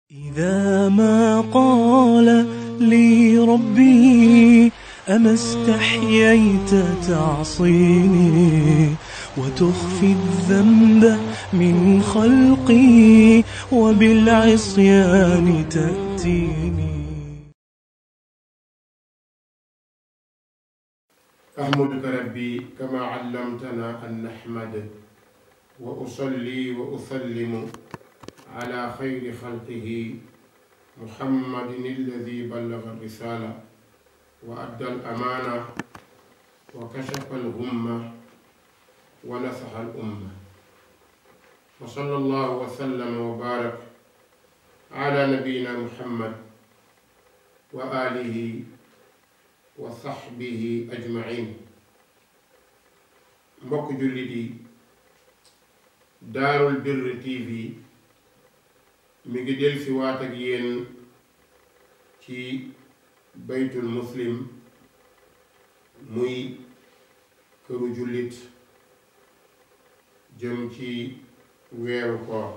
إذا ما قال لي ربي أما استحييت تعصيني وتخفي الذنب من خلقي وبالعصيان تأتيني أحمدك ربي كما علمتنا أن نحمد وأصلي وأسلم على خير خلقه محمد الذي بلغ الرسالة وأدى الأمانة وكشف الغمة ونصح الأمة وصلى الله وسلم وبارك على نبينا محمد وآله وصحبه أجمعين mbokk jullit yi Daarul Birri TV mi ngi del si waat ak yéen ci baytul muslim muy këru jullit jëm ci weeru koor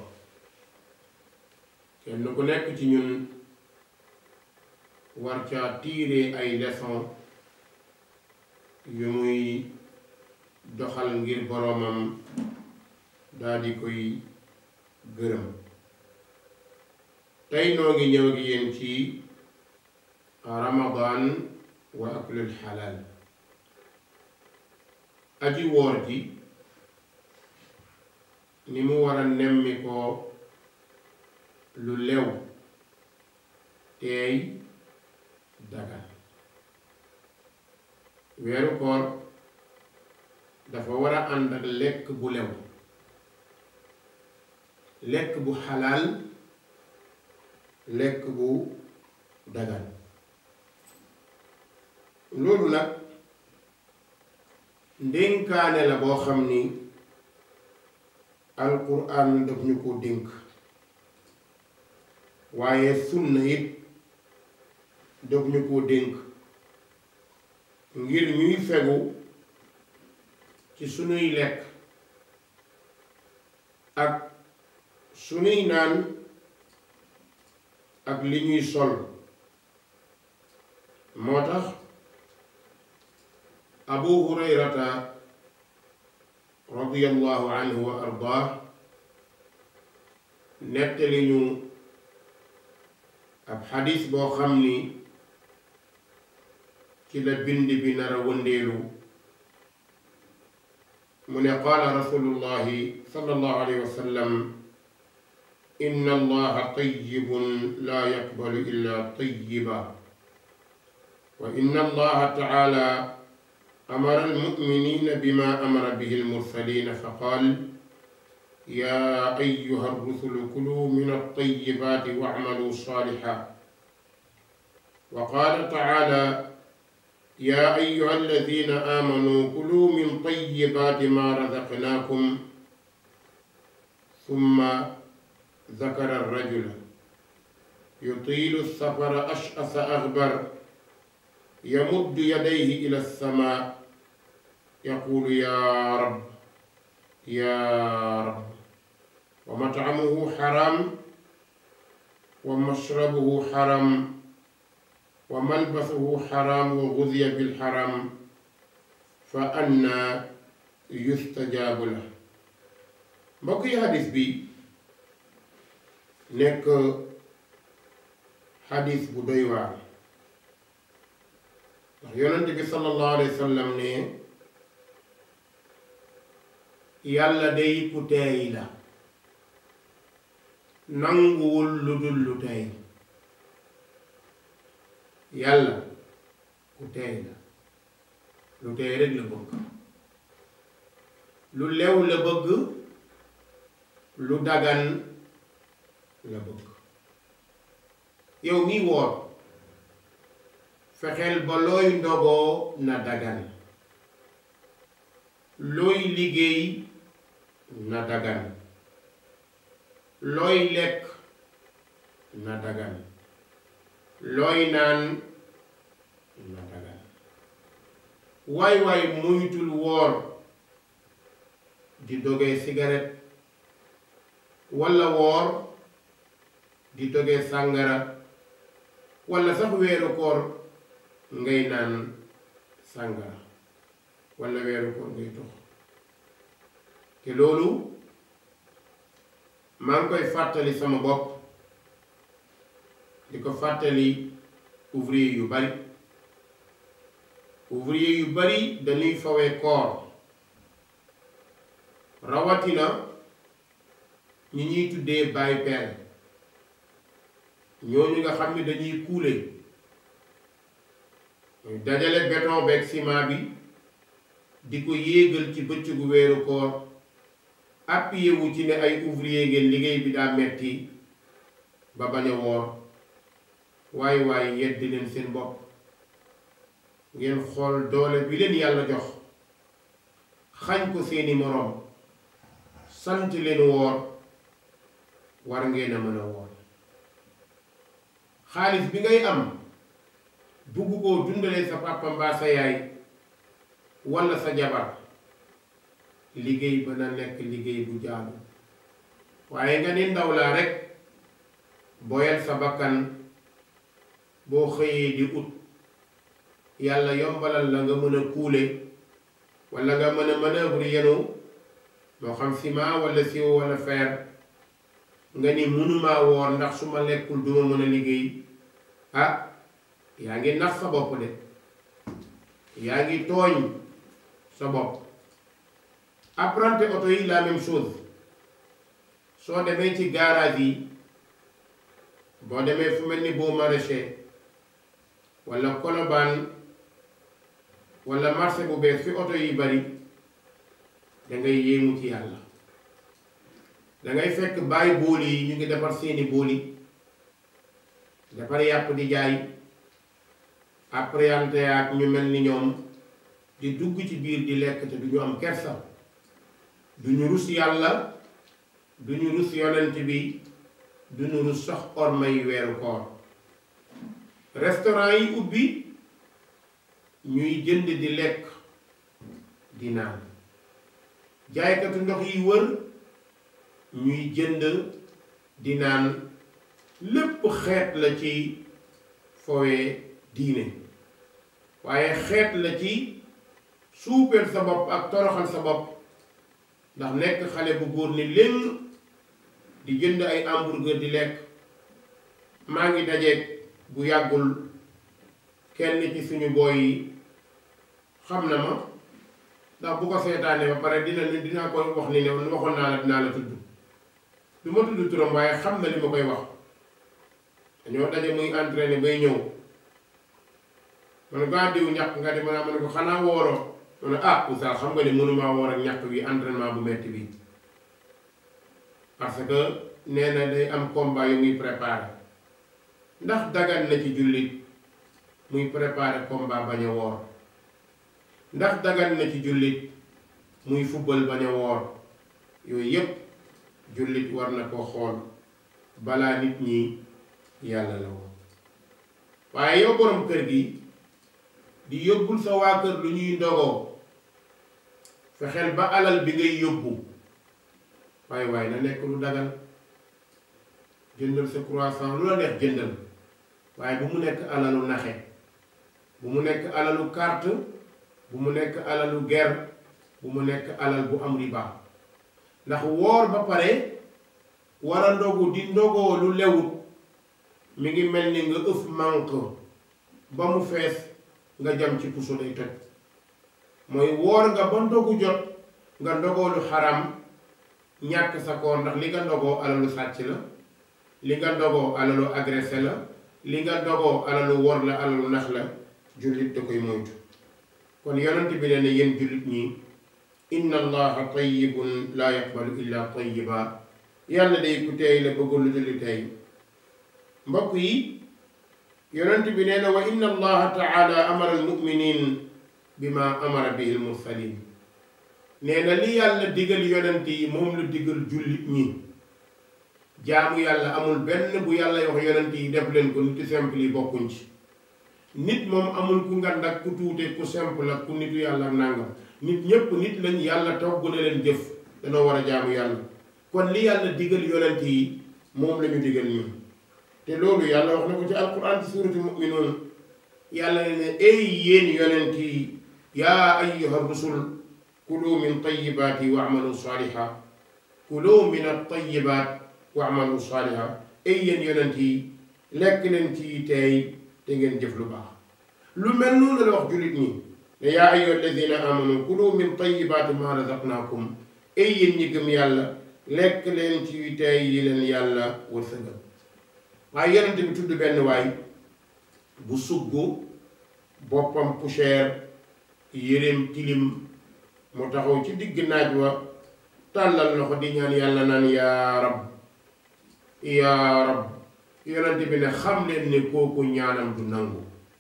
kenn ku nekk ci ñun war caa tiire ay leçon yu muy doxal ngir boroomam daldi koy gërëm tey noo ngi ñëw gi yéen ci ramadan wa aklul xalaal aji woor ji ni mu war a nemmi ko lu lew teey dagal weeru koor dafa war a ànd ak lekk bu lew lekk bu xalaal lekk bu dagal loolu nag ndénkaane la boo xam ni alquran daf ñu ko dénk waaye sunna it daf ñu ko dénk ngir ñuy fegu ci sunuy lekk ak sunuy naan ak li ñuy sol moo tax abu hurayrata radiyallahu anhu wa ardaah nettali ñu ab xadis boo xam ni ci la bind bi nar a wëndeelu mu ne qaala rasulullahi sallallahu alayhi wa sallam inna allaha tayyibun laa yaqbalu illa tayyiba wa inna allaha taala amara almuminina bima amara bihi almursalina fa qaal yaa ayyuha arrusulu kuluu min altayibaati wacmaluu saalixa wa qaala taala yaa ayyuha alladina aamanuu kuluu min tayibaati maa razaqnaakum summa zakara arrajula yutiilu safara ash'asa aghbar yamuddu yadayhi ila alsamaa yaquulu yaa rab yaa rab wa matcamuhu xaram wa mashrabuhu xaram wa malbasuhu xaram wa gudiya bilxaram fa anna yustajaabu la mbokk yi xadis bi nekk xadis bu doy waar ndax yonent bi sallallahu alayhi wa sallam ne yàlla day ku teey la nanguwul lu dul lu teey yàlla ku teey la lu teey rek la bëgg lu lew la bëgg lu dagan la bëgg yow mi woor fexeel ba looy ndogoo na dagan looy liggéey na dagan looy lekk na dagan looy naan na dagan waay waay muytul woor di dogee cigarette walla woor di togee sàngara walla sax weeru koor ngay naan sàngara walla weeru koor ngay tox te loolu maa ngi koy fàttali sama bopp di ko fàttali ouvrier yu bari ouvrier yu bari dañuy fawee koor rawatina ñi ñuy tuddee baay peel ñooñu nga xam ne dañuy kuule dajale béton beeg ciment bi di ko yéegal ci bëccëgu weeru koor appuyé wu ci ne ay ouvrier ngeen liggéey bi daa metti ba bañ a woor waaye waaye yeddi leen seen bopp ngeen xool doole bi leen yàlla jox xañ ko seeni moroom sant leen woor war ngeen a mën a woor xaalis bi ngay am bugg koo dundalee sa papa mbaa sa yaay walla sa jabar liggéey ba na nekk liggéey bu jaadu waaye nga ni ndaw laa rekk boyal sa bakkan boo xëyee di ut yàlla yombalal la nga mën a kuule walla nga mën a manœuvre yenu moo xam ciment walla siwo walla fer nga ni mënumaa woor ndax su ma lekkul duma mën a liggéey ah yaa ngi nax sa bopp de yaa ngi tooñ sa bopp apprenti oto yi la même chose soo demee ci garage yi boo demee fu mel ni boo maraîcher walla kolobaan walla marché bu bees fi oto yi bari dangay yéemu ci yàlla dangay fekk bàyyi booli yi ñu ngi defar seeni booli defar yàpp di jaay appréhenté ak ñu mel ni ñoom di dugg ci biir di lekk te du ñu am kersa du ñu rus yàlla du ñu rus yonent bi du ñu rus sax ormay weeru koor restaurant yi ubbi ñuy jënd di lekk di naan jaaykatu ndox yi wër ñuy jënd di naan lépp xeet la ci fowee diine waaye xeet la ci suupeel sa bopp ak toroxal sa bopp ndax nekk xale bu góor ni léng di jënd ay hamburger di lekk maa ngi dajeeg bu yàggul kenn ci suñu booy yi xam na ma ndax bu ko seetaanee ba pare dina ni dinaa koy wax ni ne waxoon naa la dinaa la tudd du ma tudd turam waaye xam na li ma koy wax dañoo daje muy entraîné bay ñëw man gaa diw ñàkk nga di mën a ma ne ko xanaa wooroo ma ne ah oustaz xam nga ni mënumaa woor ak ñàkk wi entraînement bu metti bi parce que nee na day am combat yu muy préparé ndax dagan na ci jullit muy préparé combat bañ a woor ndax dagan na ci jullit muy fubbal bañ a woor yooyu yépp jullit war na ko xool balaa nit ñi yàlla la woon waaye yow borom kër gi di yóbbul sa waa kër lu ñuy ndogoo fexeel ba alal bi ngay yóbbu waaye waaye na nekk lu dagal jëndal sa croissant lu la neex jëndal waaye bu mu nekk alalu naxe bu mu nekk alalu carte bu mu nekk alalu guerre bu mu nekk alal bu am riba ndax woor ba pare war a ndogu di ndogoo lu lewut mi ngi mel ni nga ëf manque ba mu fees nga jam ci puso day toj mooy woor nga ba ndogu jot nga ndogoo lu xaram ñàkk sa koor ndax li nga ndogoo alalu sàcc la li nga ndogoo alalu agressé la li nga ndogoo alalu wor la alalu nax la jullit da koy moytu kon yonent bi ne ne yéen jullit ñi inna allaha tayyibun laa yaqbalu illa tayyiba yàlla day ku teey la bëggul lu dul tey mbokk yi yonent bi nee na wa inna allaha taala amara almuminin bima amara bihi almursalin nee na li yàlla digal yonent yi moom la digal jullit ñi jaamu yàlla amul benn bu yàlla wax yonent yi def leen ko nitu simple yi bokkuñ ci nit moom amul ku ngand ak ku tuute ku simple ak ku nitu yàlla ak nàngam nit ñépp nit lañ yàlla togg na leen jëf danoo war a jaamu yàlla kon li yàlla digal yonent yi moom lañu digal ñun te loolu yàlla wax na ko ci alquran ci suurati muminuun yàlla ne ne ay yéen yonent yi yaa ayyuha rusul kulu min tayibaati wa amalu saaliha kulu min at-tayibaat wa amalu saaliha ay yéen yonent yi lekk leen ci teey te ngeen jëf lu baax lu mel noonu la wax jullit ñi ne yaa ayyuha alladina amanu kulu min tayibaati ma razaqnaakum ay yéen ñi gëm yàlla lekk leen ci teey yi leen yàlla wërsëgal waaye yonent bi tudd benn waay bu sugg boppam poussière yéreem tilim mu taxaw ci digg naaj wa tàllal loxo di ñaan yàlla naan yaa rab yaa rab yonent bi ne xam leen ne kooku ñaanam du nangu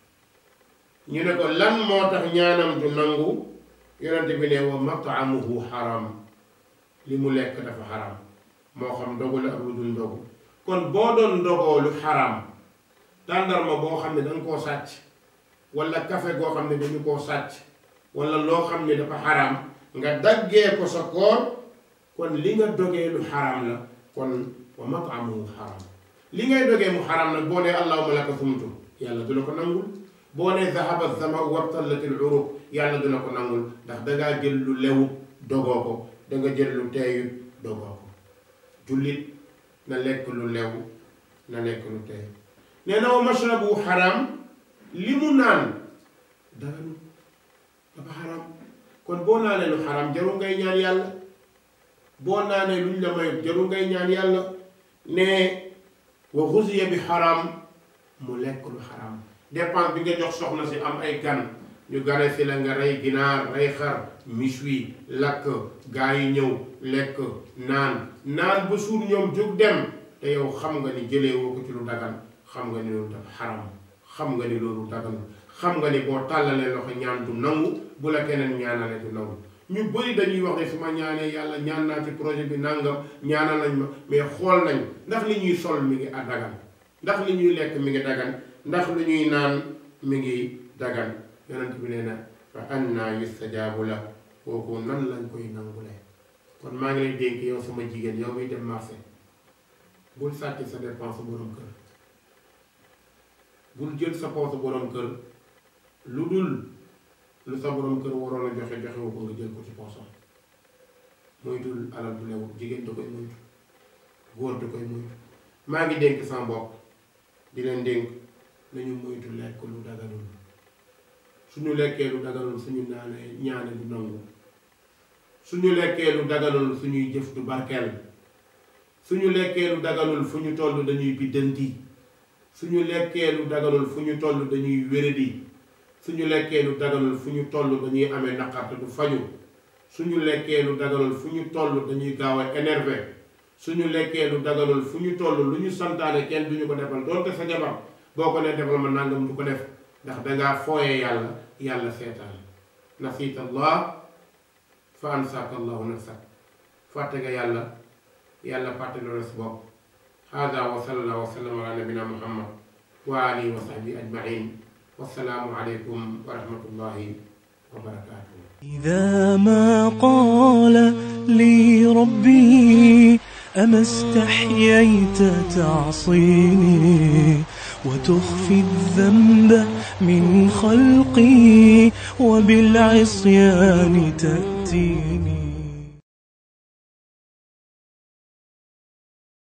ñu ne ko lan moo tax ñaanam du nangu yonent bi ne wa mataamuhu xaram li mu lekk dafa xaram moo xam ndogu la ak lu dul ndogu kon boo doon ndogoo lu xaram tàndarma boo xam ne danga koo sàcc wala kafe goo xam ne dañu koo sàcc wala loo xam ne dafa xaram nga daggee ko sa koor kon li nga dogee lu xaram la kon wa mataamuhu xaram li ngay dogee mu xaram nag boo nee allahuma laka sumtu yàlla du la ko nangul boo nee zahaba zama wabtallatil uruq yàlla du la ko nangul ndax dangaa jël lu lewu dogoo ko danga jël lu teeyut dogoo ko jullit na lekk lu lew na lekk lu teey nee na wa mashrabu xaram li mu naan daganu dafa xaram kon boo naanee lu xaram jarul ngay ñaan yàlla boo naanee luñ la may jarul ngay ñaan yàlla ne wa xusiya bi xaram mu lekk lu xaram dépense bi nga jox soxna si am ay gan ñu gane si la nga rey ginaar rey xar miswi lakk gaa yi ñëw lekk naan naan ba suur ñoom jóg dem te yow xam nga ni jëlee woo ko ci lu dagan xam nga ni loolu dafa xaram xam nga ni loolu dagan xam nga ni boo tàllalee loxo ñaan du nangu bu la keneen ñaanale du nangu ñu bëri dañuy wax ne su ma ñaanee yàlla ñaan naa ci projet bi nangam ñaanal nañ ma mais xool nañ ndax li ñuy sol mi ngi a dagan ndax li ñuy lekk mi ngi dagan ndax lu ñuy naan mi ngi dagan yonent bi nee na fa anna yustajaabu la kooku nan lañ koy nangulee kon maa ngi lay dénk yow sama jigéen yow muy dem marché bul sàcc sa dépense borom kër bul jël sa poos borom kër lu dul lu sa borom kër waroon a joxe joxewu ko nga jël ko ci poosam moytul alal bu lewu jigéen da koy moytu góor da koy moytu maa ngi dénk sama bopp di leen dénk nañu moytu lekk lu daganul suñu lekkee lu daganul suñu naanee ñaane du nangu suñu lekkee lu daganul suñuy jëf du barkeel suñu lekkee lu daganul fu ñu toll dañuy biddanti suñu lekkee lu daganul fu ñu toll dañuy wéradi suñu lekkee lu daganul fu ñu toll dañuy amee naqar te du faju suñu lekkee lu daganul fu ñu toll dañuy gaaw a énervé suñu lekkee lu daganul fu ñu toll lu ñu santaane kenn duñu ko defal doonte sa jabar boo ko ne defal ma nangam du ko def ndax dangaa fooyee yàlla yàlla seetaan nasiita allah fa ansaaka allahu nafsak fàtte nga yàlla yàlla fàtte loolu si bopp hada wa sallallahu wa sallam ala nabina muhammad wa alihi wa sahbihi ajmain wassalaamu aleykum wa rahmatullahi wa barakatuh إذا ما قال لي ربي أما استحييت تعصيني وتخفي الذنب من خلقي وبالعصيان تأتيني